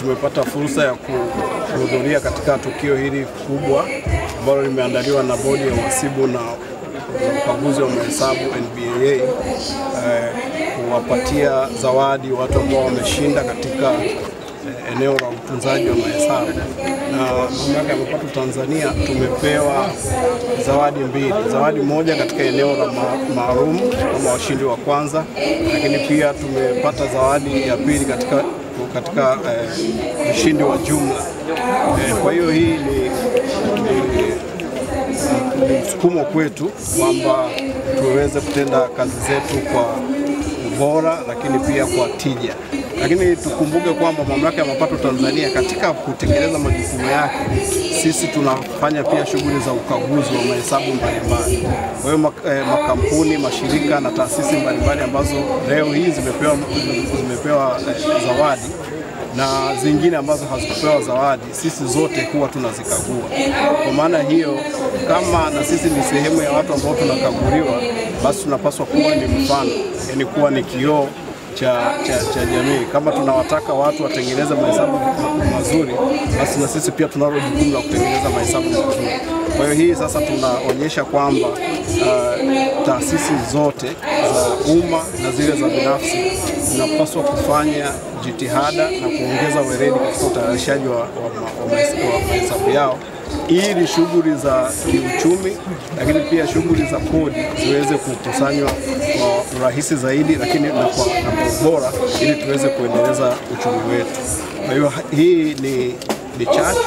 tumepata fursa ya kuhudhuria katika tukio hili kubwa ambalo limeandaliwa na bodi ya uhasibu na ukaguzi wa mahesabu NBAA eh, kuwapatia zawadi watu ambao wameshinda katika eh, eneo la utunzaji wa mahesabu. Na mamlaka ya mapato Tanzania tumepewa zawadi mbili, zawadi moja katika eneo la ma- maalum kama washindi wa kwanza, lakini pia tumepata zawadi ya pili katika katika eh, ushindi wa jumla. Eh, kwa hiyo hii ni, ni ni msukumo kwetu kwamba tuweze kutenda kazi zetu kwa ubora, lakini pia kwa tija. Lakini tukumbuke kwamba mamlaka ya mapato Tanzania katika kutekeleza majukumu yake, sisi tunafanya pia shughuli za ukaguzi wa mahesabu mbalimbali. Kwa hiyo mak- eh, makampuni, mashirika na taasisi mbalimbali ambazo leo hii zimepewa, zimepewa eh, zawadi na zingine ambazo hazikupewa zawadi, sisi zote huwa tunazikagua. Kwa maana hiyo, kama na sisi ni sehemu ya watu ambao tunakaguliwa, basi tunapaswa kuwa ni mfano, yani kuwa ni kioo cha, cha, cha jamii. Kama tunawataka watu watengeneze mahesabu ma- mazuri, basi na sisi pia tunalo jukumu la kutengeneza mahesabu mazuri. Kwa hiyo hii sasa tunaonyesha kwamba uh, taasisi zote za umma na zile za binafsi zinapaswa kufanya jitihada na kuongeza weledi katika utayarishaji wa, wa, ma- wa mahesabu- wa mahesabu yao ili shughuli za kiuchumi lakini pia shughuli za kodi ziweze kukusanywa kwa urahisi zaidi, lakini na kwa, na kwa ubora ili tuweze kuendeleza uchumi wetu. Kwa hiyo ha- hii ni ni chachu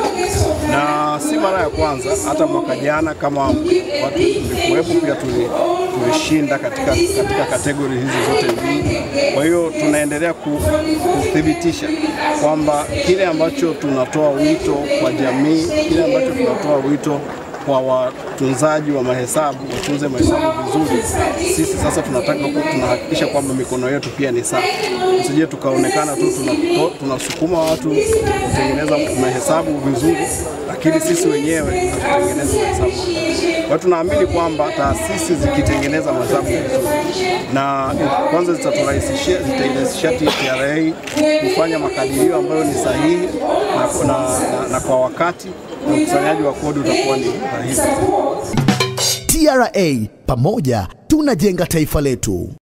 na si mara ya kwanza. Hata mwaka jana kama watu mlikuwepo, pia tuli- tulishinda katika, katika kategori hizi zote mbili. Kwa hiyo tunaendelea ku- kuthibitisha kwamba kile ambacho tunatoa wito kwa jamii, kile ambacho tunatoa wito kwa watunzaji wa mahesabu watunze mahesabu vizuri. Sisi sasa tunataka ku- tunahakikisha kwamba mikono yetu pia ni safi, tusije tukaonekana tu tunato- tunasukuma watu kutengeneza mahesabu vizuri, lakini sisi wenyewe hatutengenezi mahesabu. Kwa hiyo tunaamini kwamba taasisi zikitengeneza mahesabu vizuri, na kwanza zitaturahisishia zitairahisishia TRA kufanya makadirio ambayo ni sahihi na, na, na, na kwa wakati na ukusanyaji wa kodi utakuwa ni rahisi. TRA, pamoja tunajenga taifa letu.